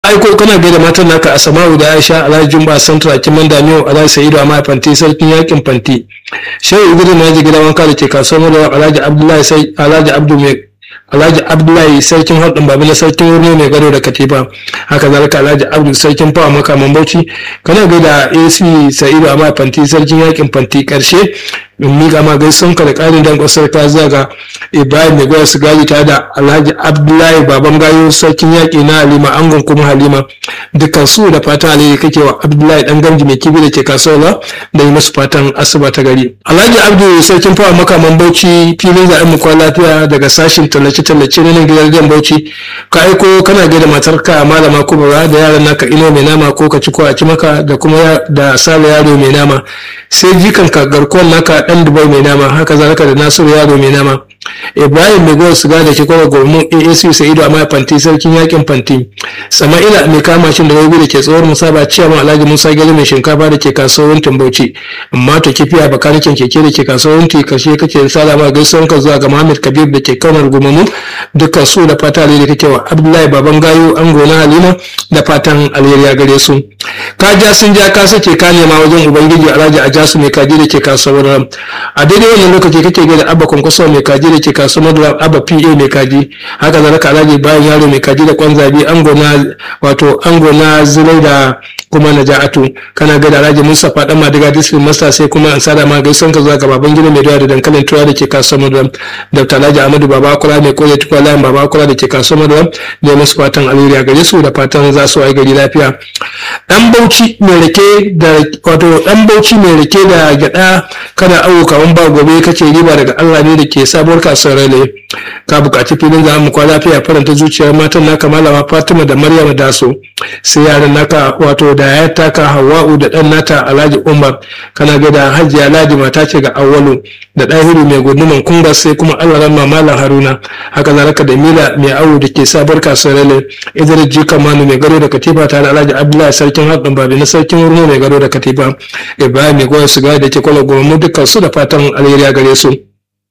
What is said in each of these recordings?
aiko kana gaida matan naka Asma'u da Aisha Alhaji Jumba Santra Kiman Damiyo Alhaji Sa'idu Amma Fanti sarkin yakin Fanti Shehu Idris Naji gidan wanka da ke kasuwar Madawa Alhaji Abdullahi sai Alhaji Abdu mai Alhaji Abdullahi sarkin haɗin babu na sarkin wurne mai gado da katifa haka zalika Alhaji Abdu sarkin fawa makaman Bauchi kana gaida AC Sa'idu Amma Fanti sarkin yakin Fanti karshe in miƙa ma gaisun ka da ƙarin dan ƙasar ka zaga ibrahim mai gwaya su gaji tare da alhaji abdullahi baban gayo sarkin yaƙi na halima angon kuma halima dukkan su da fatan alheri kake wa abdullahi dan gamji mai kibi da ke kasuwa da yi musu fatan asuba ta gari alhaji abdu sarkin fawa makaman bauchi filin zaɓen mu kwa lafiya daga sashin tallace-tallace na nan gidan bauchi ka aiko kana gaida matarka malama kubura da yaran naka ino mai nama ko ka ci ko a ci maka da kuma da sale yaro mai nama sai jikanka garkuwar naka dan dubai mai nama haka zalika da nasiru yaro mai nama ibrahim mai gowar siga da ke kwarar gurmun aac sa'idu amma fanti sarkin yakin fanti sama'ila mai kama shi da rabi da ke tsohon musaba ciyaman alhaji musa gari mai shinkafa da ke kasuwar bauchi amma ta kifiya bakanikin keke da ke kasuwar karshe kake salama gaisuwan ka zuwa ga muhammad kabir da ke kaunar gumamu dukkan su da fata alheri kake wa abdullahi baban gayo ango na halima da fatan alheri ya gare su ka ja sun ja ka sace ka nema wajen ubangiji alhaji a jasu mai kaji da ke kasuwar ram a daidai wannan lokaci kake gida abba kwankwaso mai kaji da ke kasuwar ram abba pa mai kaji haka zalika alhaji bayan yaro mai kaji da kwan zabi ango na wato ango na zirai da kuma na ja'atu kana ga da alhaji mustapha dan madiga district master sai kuma an sada ma gaisan ka zuwa ga baban gida mai doya da dankalin tura da ke kasuwar ram dr alhaji ahmadu baba kula mai koya tukwa layin baba kula da ke kasuwar ram da musu fatan alheri a gare su da fatan za su ai gari lafiya dan bauchi mai rake da wato dan bauchi mai rake da gyada kana awo kawan ba gobe kace riba daga Allah ne da ke sabuwar kasuwar rale ka bukaci filin za mu kwa lafiya faranta zuciyar matan naka malama Fatima da Maryam da so sai yaran naka wato da ya taka Hawwa'u da dan nata Alhaji Umar kana ga da Hajiya Ladi mata ce ga Awwalu da Dahiru mai guduman kunga sai kuma Allah ran Malam Haruna haka zalika da Mila mai awo da ke sabuwar kasuwar rale Idris Jika Manu mai gado da Katifa tare da Alhaji Abdullahi sarkin haɗin babi na sarkin wurno mai gado da Katifa Ibrahim mai goyon sigari da ke kwallo goma dukkan su da fatan alheri a gare su.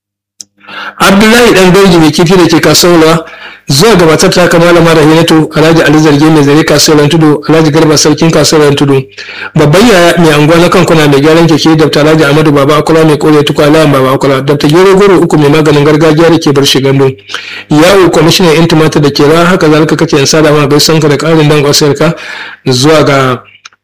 Abdullahi dan Dauji mai kifi da ke kasuwa zuwa gabatar ta kama malama Rahinatu Alhaji Ali Zarge mai zare kasuwar Tudu Alhaji Garba sarkin kasuwar Tudu babban yaya mai anguwa na kankuna mai gyaran keke Dr. Alhaji Ahmadu Baba Akula mai kore tukwa layan Baba Akula Dr. Gero Goro uku mai maganin gargajiya da ke bar shi gando yawo kwamishinan yan tumatir da ke ra haka zalika kake yan sada ma gaisanka da karin dan kwasarka zuwa ga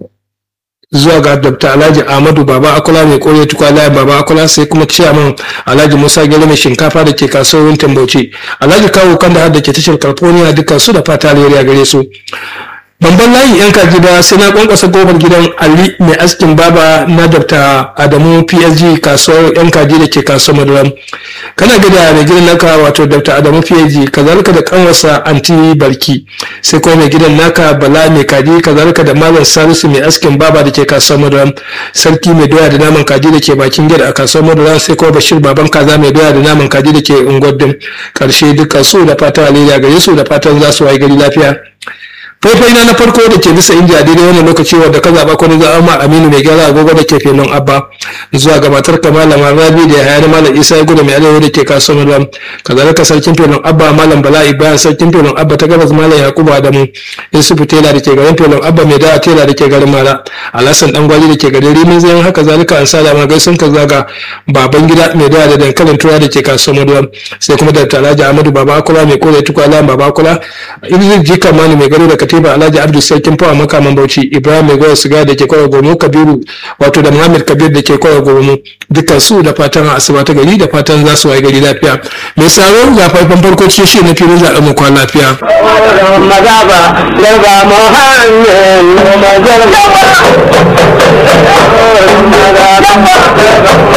zuwa ga dr alhaji ahmadu baba akula mai kore tukwa layin baba akula sai kuma ciyaman alhaji musa gele mai shinkafa da ke kasuwar tambauci alhaji kawo kan da ke tashar california dukkan su da fata alheri gare su Bamban layin yan kaji ba sai na kwankwasa gobar gidan Ali mai askin baba na Dr. Adamu PSG kasuwar yan kaji da ke kasuwar Maduram. Kana gida mai gidan naka wato Dr. Adamu PSG kazalika da kanwarsa Anti Barki sai kuma mai gidan naka Bala mai kaji kazalika da Malam Salisu mai askin baba da ke kasuwar Maduram. Sarki mai doya da naman kaji da ke bakin gida a kasuwar Maduram sai kuma Bashir baban kaza mai doya da naman kaji da ke Ungwadin. Karshe dukkan su da fatan alheri gare su da fatan za su wayi gari lafiya. faifai na na farko da ke bisa inji a daidai wannan lokaci wadda ka zaɓa kwani za ma aminu mai gyara agogo da ke filin abba zuwa ga matar ka malama rabi da yaya na malam isa ya gudu mai arewa da ke kasuwar ram kazalika sarkin filin abba malam bala ibrahim sarkin filin abba ta gabas malam yakubu adamu yusufu tela da ke garin filin abba mai dawa tela da ke garin mara alhassan dan gwali da ke garin rimin zayan haka zalika an sada ma gaisun ka zaga baban gida mai dawa da dankalin tura da ke kasuwar ram sai kuma da talaji ahmadu baba akula mai kore tukwala baba akula idris jika mani mai gado da katiba alhaji abdu sarkin fawa makaman bauchi ibrahim mai gowar siga da ke kwara gomo kabiru wato da muhammad kabir da ke kwara gomo dukkan su da fatan asuba ta gari da fatan za su waye gari lafiya mai saro ga faifan farko cikin shi na filin zaɓen mu kwan lafiya. mazaba daga muhammed